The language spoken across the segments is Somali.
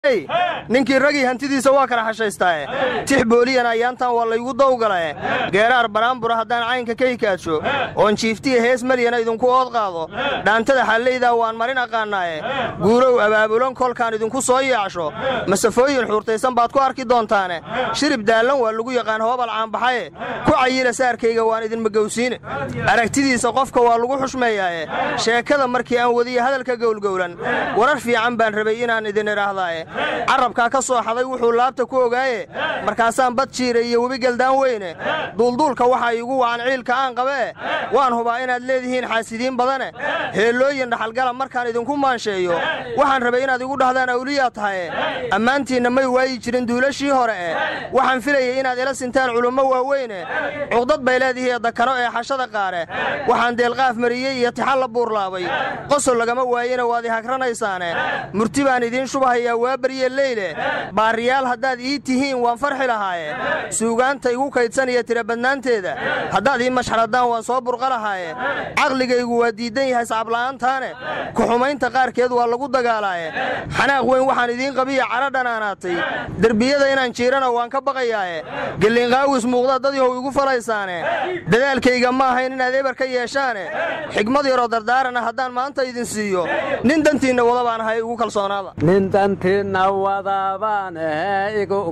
ninkii ragii hantidiisa waa kala xashaystaae tix booliyan ayaantan waa laygu dawgalae geeraar baraanbura haddaan caynka ka hikaadsho oon jiiftiya hees maryana idinku ood qaado dhaantada xallaydaa waan marin aqaannaaye guurow abaabulan kolkaan idinku soo yaacsho masafooyin xuurtaysan baad ku arki doontaane shirib daallan waa lagu yaqaan hoobal caanbaxaye ku cayila saarkayga waan idin magowsiine aragtidiisa qofka waa lagu xushmeeyaaye sheekada markii aan wadiya hadalka gowlgowlan warar fiican baan rabay inaan idin idhaahdaaye carrabkaa ka soo xaday wuxuu laabta ku ogaaye markaasaan bad jiira iyo webi geldaan weyne duulduulka waxaa iigu wacan ciilka aan qabee waan hubaa inaad leedihiin xaasidiin badane heellooyin dhaxalgala markaan idinku maansheeyo waxaan rabay inaad igu dhahdaan awliyaa tahaye ammaantiinna may waayi jirin duulashii hore e waxaan filayay inaad ila sintaan culummo waaweyne cuqdad bay leedihiie dakano ee xashada qaare waxaan deelqaaf mariyey iyo tixal la buurlaabay qosol lagama waayena waad i hagranaysaane murti baan idiin shubahayaa waa barye leyle baariyaal haddaad ii tihiin waan farxi lahaaye suugaanta igu kaydsanaya tira badnaanteeda haddaad ii mashxaradaan waan soo burqa lahaaye caqligaygu waa diiddan yahay sacabla-aantaane ku-xumaynta qaarkeed waa lagu dagaalaaye xanaaq weyn waxaan idiin qabiya cadho dhanaanaatay derbiyada inaan jiirana waan ka baqayaaye gelliinqaawis muuqda dad yahow igu falaysaane dadaalkayga ma ahayn inaad eber ka yeeshaane xigmad yaroo dardaarana haddaan maanta idin siiyo nin dantiinna wada baan ahay igu kalsoonaada nin dantiinna wadabaan ahe igu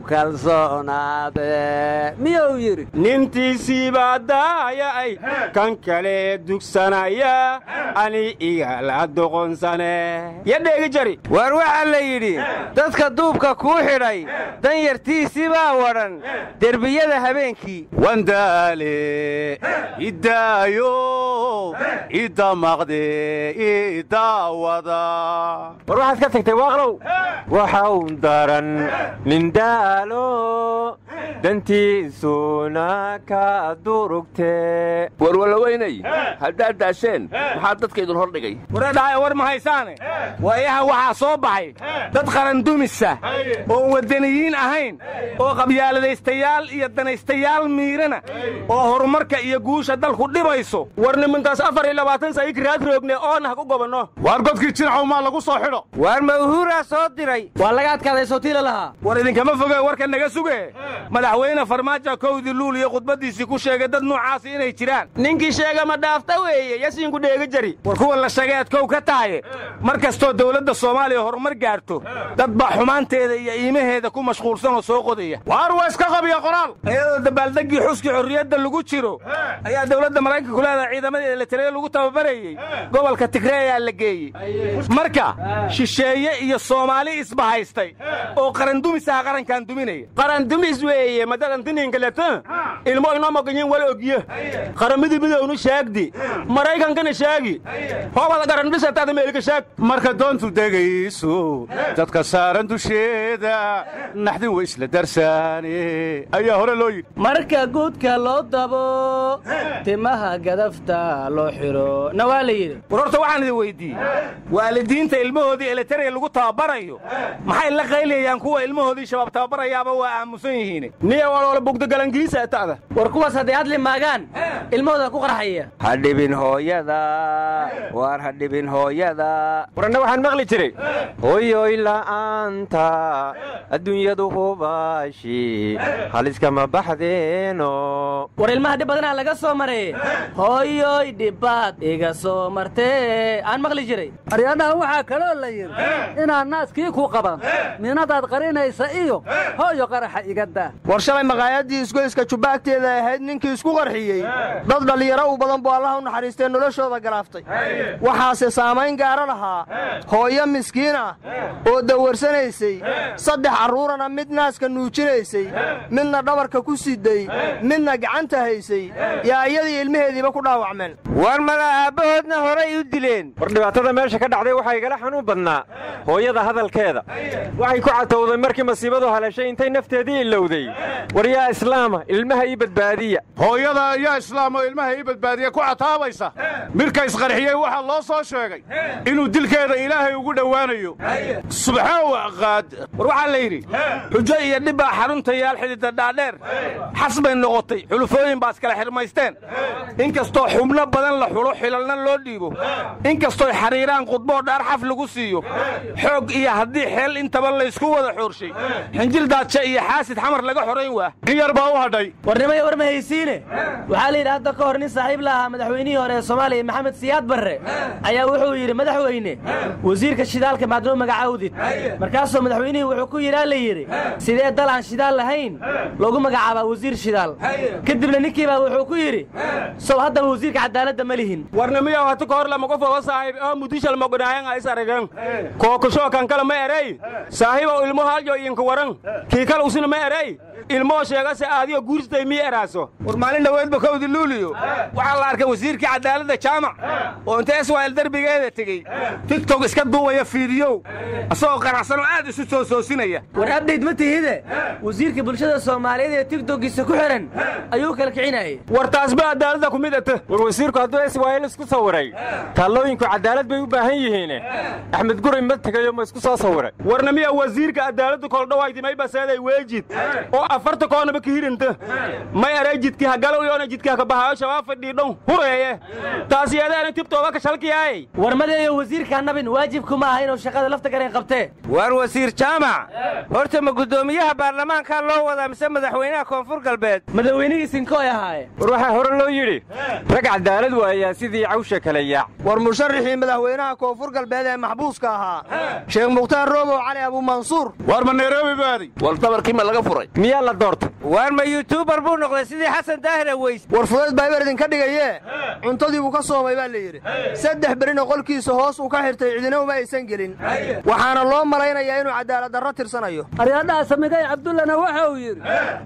kalsoonaade miyuu yidhi nintiisiibaa daaya'ay kan kale dugsanaya ani igala doqonsane yadheegi jari waar waxaa la yidhi dadka duubka kuu xidhay danyartiisii baa wadhan derbiyada habeenkii wandaale idaayo idamaqde idaawada war waxaad ka tagtay waaqlow waxau daran nin daalo dantiisuna ka durugtee warwalaweynay haddaad daasheen maxaa dadka idin hor dhigay waradhahay war ma haysaane waayahan waxaa soo baxay dad qarandumisa oon waddaniyiin ahayn oo qabyaaladaystayaal iyo danaystayaal miirana oo horumarka iyo guusha dalku dhibayso war nimankaas afar iyo labaatan sayik raad roogne oona ha ku gobanno waar godkii jincow maa lagu soo xidho waar mawhuuraa soo diray waa laga adkaaday sootiila lahaa war idinkama foge warka naga suge madaxweyne farmaajo kowdii luul iyo khudbaddiisii ku sheegay dad noocaasi inay jiraan ninkii sheega ma dhaafta weeye yasiinku dheega jari war kuwa la sheegay aad kow ka tahaye mar kastoo dawladda soomaaliya horumar gaarto dad baa xumaanteeda iyo iimaheeda ku mashquulsan oo soo qodaya waar waa iska qabiya qoraal iyadoo dabaaldeggii xuskii xorriyadda lagu jiro ayaa dawladda maraykanku leedahay ciidamadii elitareya lagu tababarayey gobolka tigreeyaa la geeyey marka shisheeye iyo soomaali isbahaystay oo qarandumisaha qarankan duminaya qarandumis weeye madadantininkaleta ilmo inoo moganyin wal ogye qaramidii midownu sheegdi maraykankana sheegi hobada qarandhisataada meelika sheeg marka doontu degayso dadka saaran dusheeda naxdin wa isla darsaane ayaa hore loo yidhi marka guudka loo dabo timaha gadafta loo xidho na waa la yidhi war horta waxaan idin weyddiiyey waalidiinta ilmahoodii elitareya lagu tababarayo maxay la qaylayaan kuwa ilmahoodii shabaab tababarayaaba waa aamusan yihiin niya waloola bugdogalangiisa ta'da war kuwaas hadday hadli maagaan ilmahooda ku qarxaya ha dhibin hooyada waar ha dhibin hooyada waranna waxaan maqli jiray hoyoy la'aanta adduunyadu hubaashi haliskama baxdeeno war ilmaha dhib badanaa laga soo mareeye hooyoy dhibbaad iga soo martee aan maqli jiray aryadhaha waxaa kaloo la yidhi inaad naaskii ku qaban minadaad qarinaysa iyo hooyo qaraxa iga daa war shalay maqaayaddii isgoyska jubbaagteeda ahayd ninkii isku qarxiyey dad dhallinyaro u badan buu allaha u naxariistee noloshooda galaaftay waxaase saamayn gaara lahaa hooyo miskiin ah oo dawarsanaysay saddex carruurana mid naaska nuujinaysay midna dhabarka ku siday midna gacanta haysay yaa iyadii ilmaheediiba ku dhaawacmeen waar mala aabbahoodna horay u dileen war dhibaatada meesha ka dhacday waxaa igala xanuun badnaa hooyada hadalkeeda waxay ku catowday markii masiibadu haleeshay intay nafteedii ilowday war yaa islaama ilmaha ii badbaadiya hooyada ayaa islaam oo ilmaha ii badbaadiya ku cataabaysa midka isqarxiyey waxaa loo soo sheegay inuu dilkeeda ilaahay ugu dhowaanayo subxaan waqaad war waxaa la yidhi xujo iyo dhib baa xarunta yaal xididda dhaadheer xas bay noqotay xulufooyin baa iskala xirmaysteen inkastoo xubno badan la xulo xilalna loo dhiibo inkastooy xariiraan khudboo dhaar xaf lagu siiyo xoog iyo haddii xeel intaba laysku wada xoorshay xinjil daadshe iyo xaasid xamar laga xorayn waa in yar baa u hadhay warnimaya war ma haysiine waxaa la yidhi hadda ka hor nin saaxiib la ahaa madaxweynihii hore ee soomaaliya maxamed siyaad barre ayaa wuxuu yidhi madaxweyne wasiirka shidaalka maadnoo magacaawdid markaasoo madaxweynihii wuxuu ku yidhaa la yidhi sidee dal aan shidaal lahayn loogu magacaabaa wasiir shidaal kadibna ninkii baa wuxuu ku yidhi sow haddaba wasiirka cadaaladda ma lihin warnimiya hata ka hor lama qof oga saaxiib oo mudishal mogodhaayan is arageen kookashoo kan kale ma erey saaxiibow ilmo haljo idinka waran kii kale usina ma erey ilmoo sheegase aadiyo guurstay mii eraaso war maalin dhoweedba kowdi luuliyo waxaa la arkay wasiirkii cadaaladda jaamac oo inta eswail derbigeeda tegey tigtok iska duubaya fiidiyow asagoo qanacsanoo aad isu soo soosinaya war abdayd ma tihide wasiirka bulshada soomaaliyeed ee tigtogiisa ku xihan ayuu kala kicinayay war taasba cadaaladda ku mid ata war wasiirku hadduu iswaayil isku sawiray taallooyinku cadaalad bay u baahan yihiine axmed guray ma tegayo ma isku soo sawiray warnamiya wasiirka cadaaladda koldhawaydimay baseeday weejid oo afarta koonaba ka hirinta may aray jidki hagalow yoona jidki hakabahayo shabaab fadhiidhon hureeye taas yeedaana tibtooba ka shalkiyaay warmadeeyo wasiirka annabin waajibku ma aha inuu shaqada lafta gareen qabtee waar wasiir jaamac horta ma guddoomiyaha baarlamaankaa loo wadaa mise madaxweynaha koonfur galbeed madaxweynihii sinkooy ahaaye war waxaa hore loo yidhi rag cadaalad waayaa sidii cawsha kale yaac war musharaxii madaxweynaha koonfur galbeed ee maxbuuska ahaa sheekh mukhtaar roobow cali abuumansuur waar ma nairobi baaday war dabarkii ma laga furay miyaa la doortay waar ma yuutubar buu noqday sidii xasan daahir aweys war fudayd baa ibar idinka dhigayee cuntadii buu ka soomay baa la yidhi saddex berina qolkiisa hoos uu ka xirtay cidina uma aysan gelin waxaana loo malaynayaa inuu cadaaladdarro tirsanayo aryadhaha samigay cabdullana waxa uu yidhi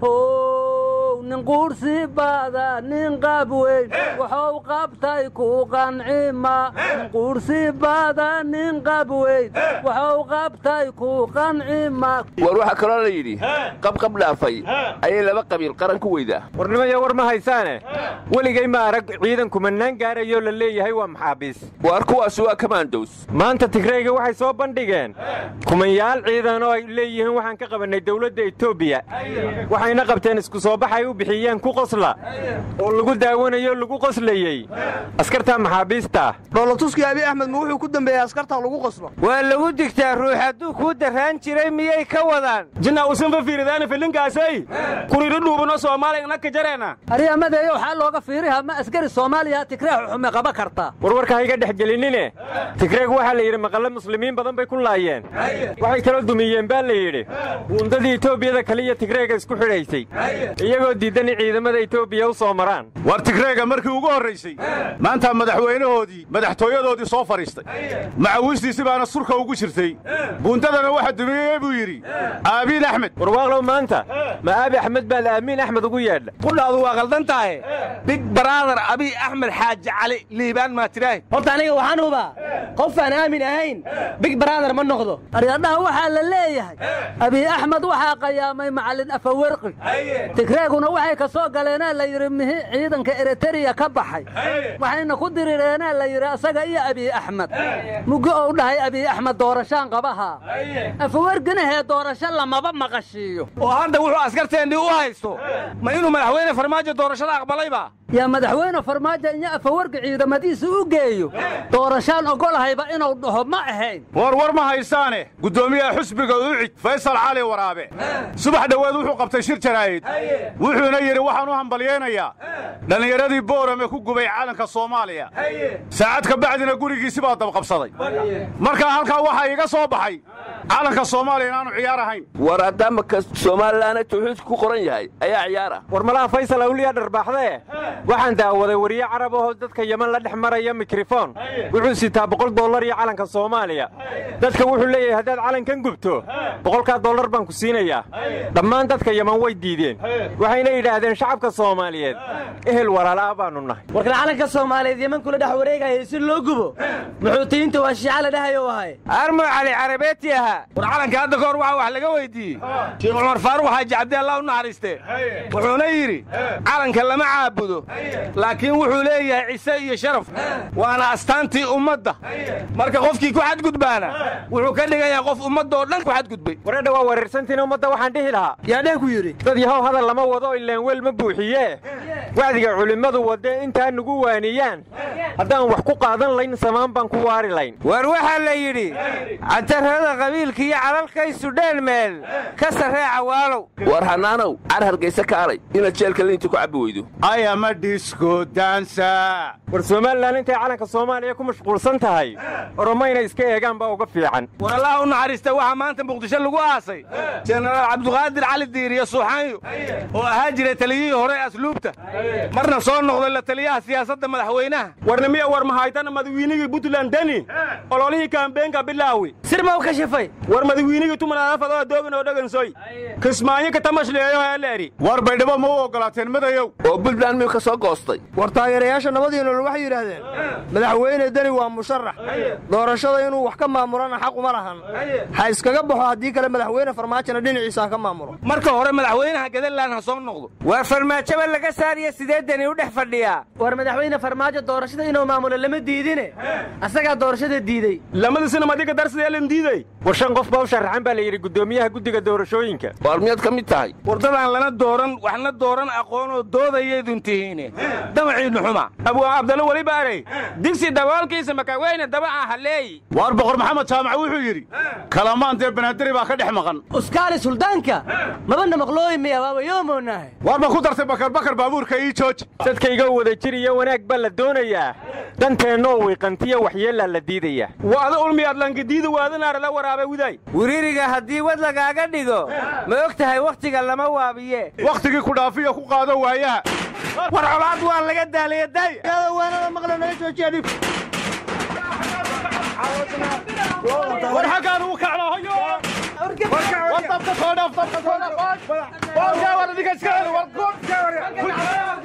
how nin quursi baada nin qaab weyn waxuu qabtay ku qancima nin quursi baada nin qaab weyn waxuu qabtay ku qancima war waxaa kaloo la yidhi qabqab dhaafay ayay laba qabiil qaran ku weydaa warnimaya war ma haysaane weligay ma arag ciidan kumannaan gaarayoo la leeyahay waa maxaabiis waar kuwaasi waa kamandows maanta tigrayga waxay soo bandhigeen kumanyaal ciidan oo ay leeyihiin waxaan ka qabannay dawladda etoobiya waxayna qabteen isku soo baxay u bixiyeen ku qosla oo lagu daawanayo lagu qoslayey askarta maxaabiista dhoolotuskii abi axmed ma wuxuu ku dembeeyey askarta lagu qoslo waa lagu digtaa ruux hadduu kuu darraan jiray miyay ka wadaan jinna usanfa fiiridaana filinkaasay kuriiro dhuubano soomaaliya naka jareena aryamadeeyo waxaa looga fiiriha ma askari soomaaliya tigreex xume qaba kartaa warwarka hayga dhex gelinine tigreeg waxaa la yidhi maqalle muslimiin badan bay ku laayeen waxay kaloo dumiyeen baa la yidhi wuundadii etoobiyada kaliya tigreega isku xidhaysay iyagoo diiddan in ciidamada etoobiya u soo maraan war tigreega markii ugu horraysay maanta madaxweynahoodii madaxtooyadoodii soo fadhiistay macawiistiisi baana surka ugu jirtay buuntadana waxa dumiyey buu yidhi aabiin axmed warwaaqlow maanta ma aabi axmed baad aamiin axmed ugu yeedha qudhaadu waa qaldan tahay big baraadar abiy axmed xaaji cali liibaan maa tidhaah horta aniga waxaan hubaa qof aan aamin ahayn big baraadar ma noqdo aryadhaha waxaa la leeyahay abiy axmed waxaa qayaamay macallin afawarqi tigreeguna waxay ka soo galeenaa la yidhi mihi ciidanka eritariya ka baxay waxayna ku dirireenaa la yidhi asaga iyo abiy axmed muggo ou dhahay abiy axmed doorashaan qabahaa afawarginahee doorasho lamaba maqashiiyo oo hadda wuxuu askarteennii u haysto ma inuu madaxweyne farmaajo doorashada aqbalayba yaa madaxweyne farmaajo inya afawargi ciidamadiisa u geeyo doorashaan ogolahayba inuu dhaho ma ahayn war war ma haysaane guddoomiyaha xusbiga ucid faysal cali waraabe subax dhoweed wuxuu qabtay shir jaraa'id wuxuuna yidhi waxaan u hambalyaynayaa dhallinyaradii boorame ku gubay calanka soomaaliya saacad ka bacdina gurigiisi baa dabqabsaday markaa halkaa waxaa iga soo baxay calanka soomaaliya inaanu ciyaar ahayn war haddaama ka soomalilaana tawxiidku ku qoran yahay ayaa ciyaar ah war malaha faysal awliyaa dharbaaxdee waxaan daawaday wariye carab ahoo dadka yeman la dhex maraya mikrofon wuxuu sitaa boqol dollar iyo calanka soomaaliya dadka wuxuu leeyahay haddaad calankan gubto boqolkaa dollar baan ku siinayaa dhammaan dadka yeman way diideen waxayna yidhaahdeen shacabka soomaaliyeed ehel walaala'a baannu nahay warkan calanka soomaaliyeed yeman kula dhex wareegayay si loo gubo muxuutiyiinta waa shiica la dhahayo ahay armo cali carabeeti ahaa war calanka hadda ka hor waxaa wax laga weyddiiyey sheekh cumar faaruq xaaji cabdi allah u naxariiste wuxuuna yidhi calanka lama caabudo laakiin wuxuu leeyahay cise iyo sharaf waana astaantii ummadda marka qofkii ku xadgudbaana wuxuu ka dhigan yahay qof ummaddaoo dhan ku xadgudbay wareedha waa wareersantiina ummadda waxaan dhihi lahaa yaa dheh ku yidhi dad yahow hadal lama wado ilaan weel ma buuxiyee wacdiga culimmadu wadde intaa nugu waaniyaan haddaan wax ku qaadan layn samaan baan ku waari layn war waxaa la yidhi catarrada qabiilka iyo calalkaysu dheen meel ka sarree cawaalow war hanaanow car hargayse kaalay inaad jeelka liinta ku cabbi weydo ayama dhisko daansa war somalilan intay calanka soomaaliya ku mashquulsan tahay oromo inay iska eegaan baa uga fiican war allah u naxariista waxaa maanta muqdisho lagu aasay jenaraal cabduqaadir cali diiriye suuxaanyo oo ahaa jiray taliyihii hore ee asluubta marna soo noqday la taliyaha siyaasadda madaxweynaha warnimiya war mahaytana madawiinigii puntland deni ololihii kaambeenka bilaawi sir ma u kashifay war madawiinigii tumanadafadoo doogin oo dhagansoy kismaanyo katamashleeyo heeleeri war baydhabo ma u oggolaateen madayow oo buntland miyuu ka soo goostay war taageerayaasha nabadii nolol waxay yidhaahdeen madaxweyne deni waa musharax doorashada inuu wax ka maamulana xaq uma lahan ha iskaga baxo haddii kale madaxweyne farmaajona dhinaciisa ha ka maamulo marka hore madaxweynaha gadaland ha soo noqdo war farmaajoba laga saariya sideedani u dhex fadhiyaa war madaxweyne farmaajo doorashada inuu maamulo lama diidine asagaa doorashada diiday lamadisina madiga darsideelan diiday war shan qof baa u sharaxan baa la yidhi guddoomiyaha guddiga doorashooyinka waar miyaad ka mid tahay wardadaan lana dooran waxna dooran aqoonoo doodayaydun tihiine damaciidnu xuma abuu abdalo weli baarey digsi daboolkiisa makaweyne dabaca halleey waar boqor maxamed jaamac wuxuu yidhi kalamaan dee banaadiri baa ka dhex maqan uskaali suldaanka mabana maqlooyi miya waaba yoomoonahay waar ma ku dartay bakarbakar baabuurka ii jooji dadkayga wada jir iyo wanaag baa la doonayaa danteennoo wiiqantiya waxyeellaa la diidayaa waada ulmiyaad lankidiida waadanaara la waraabay widay wiririga haddii wad lagaaga dhigo ma og tahay wakhtiga lama waabiye wakhtigii ku dhaafiyo ku qaado waayaha war colaad waa laga daalaya day waanada maqla nala joojiya dhib war xaggaan uu kaclahayo war dabka soo dhaaf dabka soo dhaaf war adiga iska celi war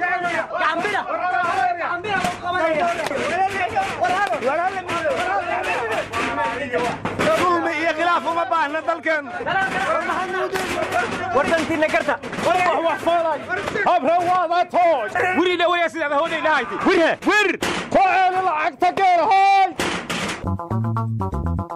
dulmi iyo khilaaf uma baahna dalkeennu war dantiinna garta habre waada tooj wiri dhawaya sidaad hooday dhahayti wir wir ku ceeli lacagta geer hoy